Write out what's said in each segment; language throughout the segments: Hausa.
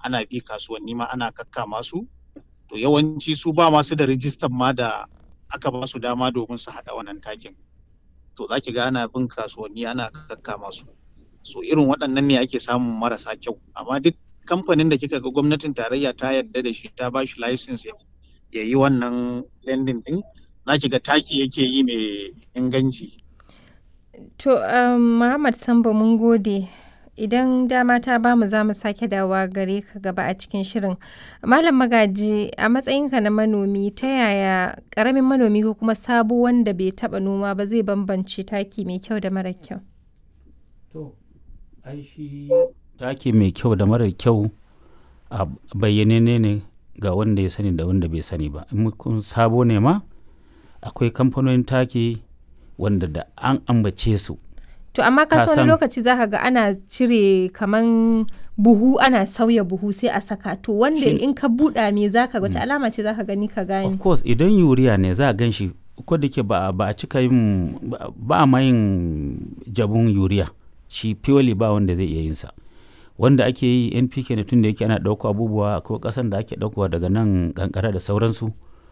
ana bi kasuwanni ma ana kakkama su to yawanci su ba masu da rijistan ma da aka ba su dama domin su haɗa wannan takin to za ki ga ana bin kasuwanni ana kakkama su so irin waɗannan ne ake samun marasa kyau amma duk kamfanin da kika ga gwamnatin tarayya ta yarda da shi ta ba shi license ya yi wannan lending din za ki ga taki yake yi mai inganci To, um, Muhammad Sambo mun gode. Idan dama ta bamu za mu sake dawa gare ka gaba a cikin shirin. Malam Magaji, a matsayinka na manomi, ta yaya ƙaramin manomi ko kuma sabo wanda bai taɓa noma ba zai bambance taki mai kyau da mara kyau? To, ai shi taki mai kyau da mara kyau a bayyane ne ga wanda ya sani da wanda bai sani ba. In kun sabo ne ma, akwai kamfanonin taki wanda da an ambace su. To amma ka Ka wani san- lokaci za ka ga ana cire kaman buhu ana sauya buhu sai a saka to wanda Shin- in ka buɗa me za ka wace alama ce za ka gani ka Of gane? course idan yuriya ne za a gan shi ko da ke ba ba a cika yin ba- ba a ma yin jabun yuriya shi purely ba wanda zai iya yin sa wanda ake yi npk ne tun da yake ana ɗauko abubuwa akwai ƙasan da ake ɗaukowa daga nan kankara da sauransu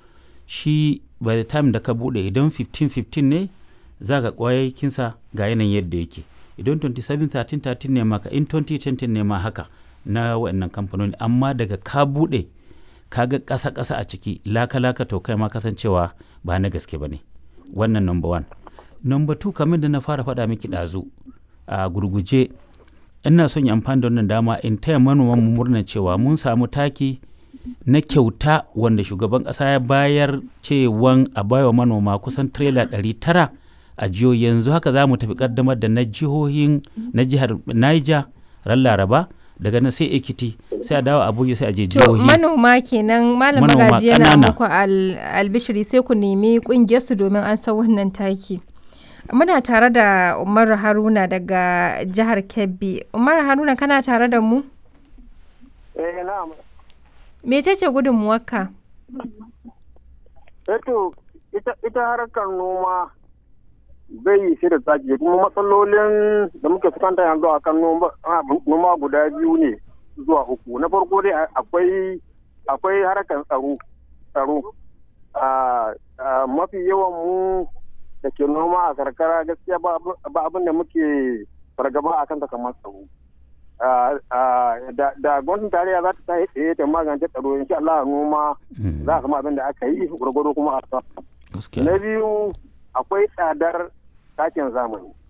shi by the time da ka buɗe idan 15-15 ne za ka ƙwayakinsa ga yanayin yadda yake idan 27-13-13 ne maka in 2020 ne ma haka na waɗannan kamfanoni amma daga ka buɗe kaga ƙasa-ƙasa a ciki laka-laka to kai ma kasancewa ba na gaske ba ne wannan number one number two kamar da na fara faɗa miki ɗazu a gurguje ina son yi amfani da wannan dama in taya manoman mu murnar cewa mun samu taki na kyauta wanda shugaban ƙasa ya bayar cewan a baiwa manoma kusan tirela ɗari tara a jihohi yanzu haka za mu tafi ƙaddamar da na jihohin na jihar Niger ran Laraba daga nan sai Ekiti sai a dawo Abuja sai a je To jihohi manoma kenan Malam Manoma Magaji yana ƙanana. muku al- albishiri sai ku nemi ƙungiyar su domin an san wannan taki. Muna tare da Umar Haruna daga jihar Kebbi. Umar Haruna kana tare da mu? Eh na'am. Mecece gudunmuwarka? Eto ita ita harkar noma bai yi shi da tsaki kuma matsalolin da muke fuskanta yanzu a kan noma noma guda biyu ne zuwa uku. Na farko dai akwai akwai harkar tsaro tsaro. A a mafi yawan mu da ke noma a karkara gaskiya ba abu- ba abin da muke fargaba a kanta kamar tsaro. Ah, ah, da da gwamnatin tarayya za ta tashi tsaye ta magance tsaro insha Allah noma Mm, za a kama abin da aka yi gwargwado kuma a sa. gaskiya. Na biyu akwai tsadar takin zamani.